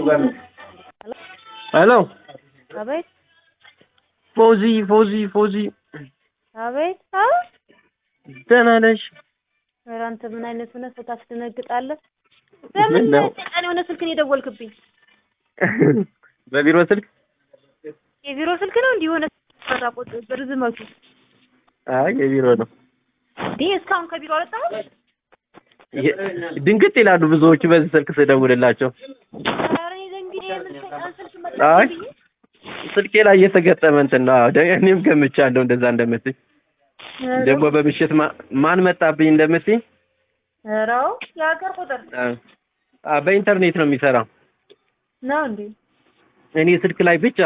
ሄሎ አቤት ፎዚ ፎዚ ፎዚ አቤት። አዎ ደህና ነሽ? ኧረ አንተ ምን አይነት ሆነህ ሰው ታስደነግጣለህ? ምን በምን ነው? ጠቃሚ የሆነ ስልክን የደወልክብኝ? በቢሮ ስልክ? የቢሮ ስልክ ነው እንዲህ የሆነ ቁጥ ርዝመቱ አይ የቢሮ ነው። እንዲህ እስካሁን ከቢሮ አልወጣሁም። የ- ድንግጥ ይላሉ ብዙዎቹ በዚህ ስልክ ስደውልላቸው። ኧረ እኔ እንግዲህ የምን ሰይጣን ስልክ አይ መጣብኝ? ስልኬ ላይ የተገጠመ እንትን ነው። አዎ፣ ደ- እኔም ገምቻለሁ እንደዛ እንደምትይ። ደግሞ በምሽት ማ- ማን መጣብኝ እንደምትይ። ኧረ አዎ የሀገር ቁጥር አ- አ- በኢንተርኔት ነው የሚሰራው። ነው እንዴ? እኔ ስልክ ላይ ብቻ።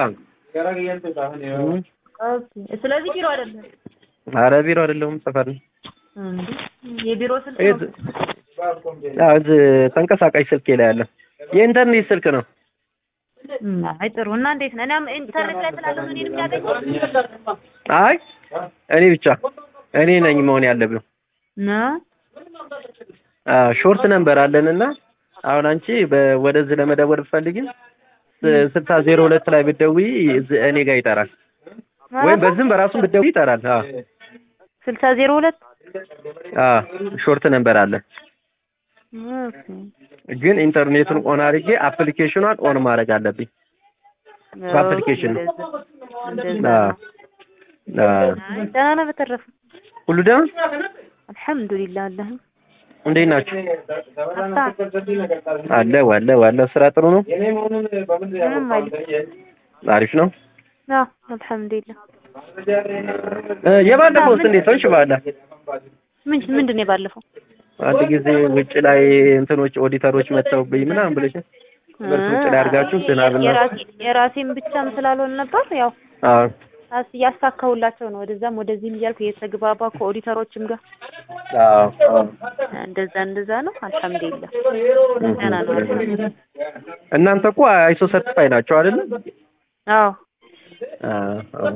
ኦኬ። ስለዚህ ቢሮ አይደለም አረ ቢሮ አይደለሁም ሰፈር ነው። እንዴ? የቢሮ ስልክ የት- ነው። አዎ፣ እዚህ ተንቀሳቃሽ ስልኬ ላይ አለ። የኢንተርኔት ስልክ ነው። እም፣ አይ ጥሩ። እና እንዴት ነህ? እኔም ኢንተርኔት ላይ ስላለው ነው እኔን የሚያገኘው አይ እኔ ብቻ እኔ ነኝ መሆን ያለብን። ነው አዎ ሾርት ነምበር አለንና አሁን አንቺ በ- ወደዚህ ለመደወል ብትፈልጊ ስ- ስልሳ ዜሮ ሁለት ላይ ብትደውይ እዚህ እኔ ጋር ይጠራል፣ ወይም በዚህም በራሱም ብትደውይ ይጠራል። አዎ ስልሳ ዜሮ ሁለት አዎ ሾርት ነምበር አለ። ኦኬ። ግን ኢንተርኔቱን ኦን አድርጌ አፕሊኬሽኗን ኦን ማድረግ አለብኝ። በአፕሊኬሽን ነው። እንደዛ አዎ ነው። አዎ። አይ ደህና ነህ? በተረፈ ሁሉ ደህና አልሐምዱሊላህ አለህ እንዴት ናችሁ? አታ አለ ዋለ ዋለ ስራ ጥሩ ነው፣ ምንም አይልም። አሪፍ ነው። አዎ አልሐምዱሊላህ። እ የባለፈውስ እንዴት ሆንሽ? ባለ ምን ምንድን ነው የባለፈው? አንድ ጊዜ ውጭ ላይ እንትኖች ኦዲተሮች መጥተውብኝ ምናምን ብለሽ በርስ ውጭ ላይ አድርጋችሁ ዝናብና የራሴ የራሴን ብቻም ስላልሆነ ነበር ያው አዎ አስ እያሳካሁላቸው ነው ወደዛም ወደዚህም እያልኩ የተግባባ ከኦዲተሮችም ጋር አዎ አዎ። እንደዛ እንደዛ ነው። አልሐምዱሊላህ ደህና ነው። አልሐምዱሊላህ። እናንተ እኮ አይሶ ሰርቲፋይ ናቸው አይደል? አዎ አዎ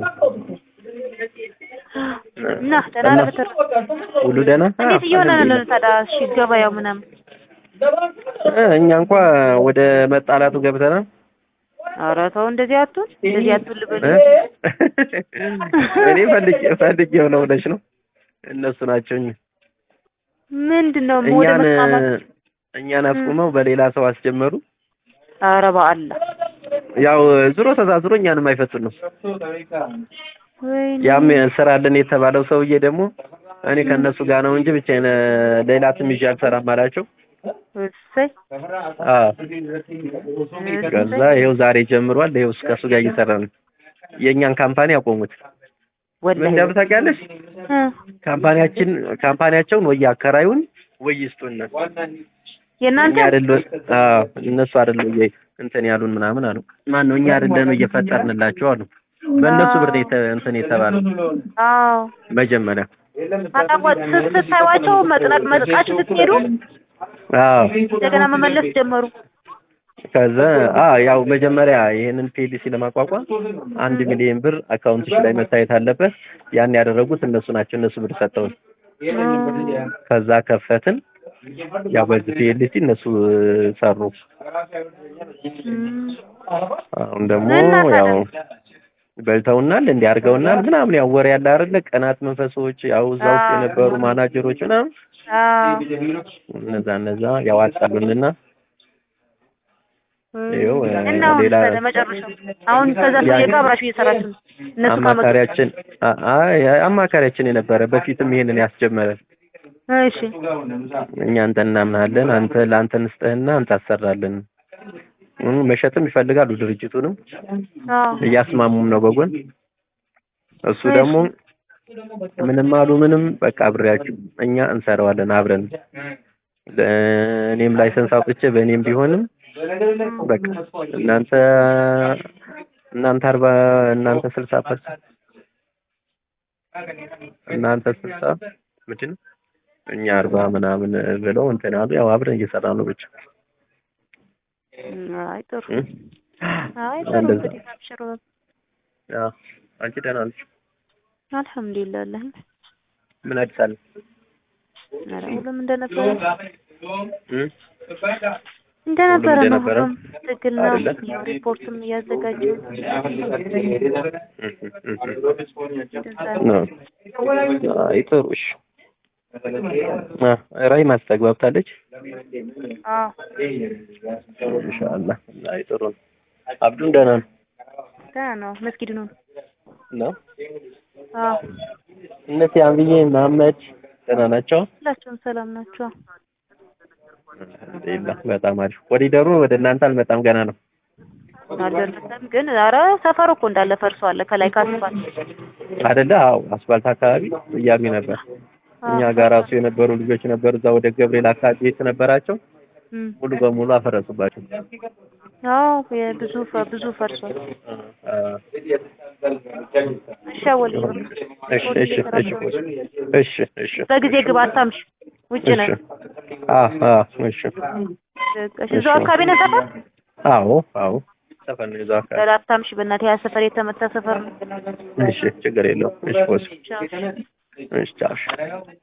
እና ደህና ነህ? በተረፈ ሁሉ ደህና? እንዴት እየሆነ ነው ታዲያ? እሺ ገበያው ምናምን እ እኛ እንኳ ወደ መጣላቱ ገብተናል። ኧረ ተው እንደዚህ አትሁን፣ እንደዚህ አትሁን ልበል። እ? እኔ ፈልጌ ፈልጌው ነው ብለሽ ነው። እነሱ ናቸው እኛ ምንድን ነው ወደ እኛን መስማማት? እኛን አስቁመው በሌላ ሰው አስጀመሩ። ኧረ በአላህ ያው ዙሮ ተዛዝሮ እኛንም አይፈቱን ነው። ወይኔ ያም ስራ አለን የተባለው ሰውዬ ደግሞ እኔ ከእነሱ ጋር ነው እንጂ ብቻዬን ሌላ ትም ይዤ አልሰራም አላቸው። እሰይ አዎ ከዛ ይኸው ዛሬ ጀምሯል። ይኸው እስከ እሱ ጋር እየሰራ ነው። የእኛን ካምፓኒ አቆሙት። ምን ወላሂ እንደምን ታውቂያለሽ? እ ካምፓኒያችን ካምፓኒያቸውን ወይ አከራዩን ወይ ይስጡን። የእናንተ እኛ አይደለ አዎ እነሱ አይደለ ወይ እንትን ያሉን ምናምን አሉ። ማን ነው እኛ አይደለን እየፈጠርንላቸው አሉ። በእነሱ ብር ነው የተ- እንትን የተባለው አዎ መጀመሪያ። አጣቋት ስታዩዋቸው መጥናቅ መጥቃችሁ ስትሄዱ አዎ እንደገና መመለስ ጀመሩ። ከዛ አ ያው መጀመሪያ ይሄንን ፒኤልሲ ለማቋቋም አንድ ሚሊዮን ብር አካውንትሽ ላይ መታየት አለበት። ያን ያደረጉት እነሱ ናቸው። እነሱ ብር ሰጠውን። ከዛ ከፈትን። ያው በዚህ ፒኤልሲ እነሱ እ, ሰሩ። እም፣ አሁን ደግሞ እና ታዲያ? ያው በልተውናል፣ እንዲህ አድርገውናል ምናምን ያው ወሬ ያለ አይደለ ቅናት መንፈሶች ያው እዛ ውስጥ አዎ። የነበሩ ማናጀሮች ምናምን አዎ እነዛ እነዛ ያው አጣሉንና ይኸው እ, እና አሁን ሌላ ታዲያ መጨረሻው አሁን ከዛ ሰውዬ ጋር አብራችሁ እየሰራችሁ ነው? እነሱ ካመጡ አማካሪያችን አ- አይ አማካሪያችን የነበረ በፊትም ይሄንን ያስጀመረ እሺ እኛ አንተ እናምናለን አንተ ለአንተ እንስጥህና አንተ አሰራለን እም፣ መሸጥም ይፈልጋሉ ድርጅቱንም አዎ እያስማሙም ነው በጎን እሱ ደግሞ ምንም አሉ ምንም በቃ አብሬያችሁ እኛ እንሰራዋለን አብረን ለ- እኔም ላይሰንስ አውጥቼ በእኔም ቢሆንም በቃ እናንተ እናንተ አርባ እናንተ ስልሳ ፐርሰንት እናንተ ስልሳ ምንድን ነው እኛ አርባ ምናምን ብለው እንትን አሉ። ያው አብረን እየሰራ ነው ብቻ አይ ጥሩ እ? አይ ጥሩ እንደዛ እንግዲህ አብሽሩ አዎ። አንቺ ደህና ነሽ? አልሐምዱሊላህ አለህ ምን አዲስ አለ? ኧረ ሁሉም እንደነበረ እ? እንደነበረ ነው እንደነበረ ሁሉም ትክክል ነው። አይደለ? ያው ሪፖርትም እያዘጋጀ ነው። አይ ጥሩ እሺ። አ ራይ ማስተግባብታለች አዎ ኢንሻአላህ። አይ ጥሩ ነው። አብዱን ደህና ነው ደህና ነው። መስጊድ ነው። ነው። አዎ እነዚህ አንብዬ መሐመድ ደህና ናቸው። ሁላቸውም ሰላም ናቸው። አልሐምዱሊላህ በጣም አሪፍ። ኮሪደሩ ወደ እናንተ አልመጣም ገና ነው። አልደረሰም ግን ኧረ ሰፈሩ እኮ እንዳለ ፈርሷል። ከላይ ካስፋል አይደለ? አዎ አስፋልት አካባቢ እያሉ ነበር። እኛ ጋር ራሱ የነበሩ ልጆች ነበሩ እዛ ወደ ገብርኤል አካባቢ ቤት ነበራቸው ሙሉ በሙሉ አፈረሱባቸው። አዎ የብዙ ፈ- ብዙ ፈርሷል። እሺ አወል እሺ እሺ እሺ እሺ እሺ በጊዜ ግባ አታምሽ። ውጭ ነን። እሺ አ አ እሺ እሺ እዛው አካባቢ ነህ ሰፈር? አዎ አዎ ሰፈር ነው እዛው አካባቢ። ለላታምሽ በእናትህ ያ ሰፈር የተመታ ሰፈር ነው። እሺ ችግር የለውም። እሺ ቦስ ቻው። እሺ ቻው።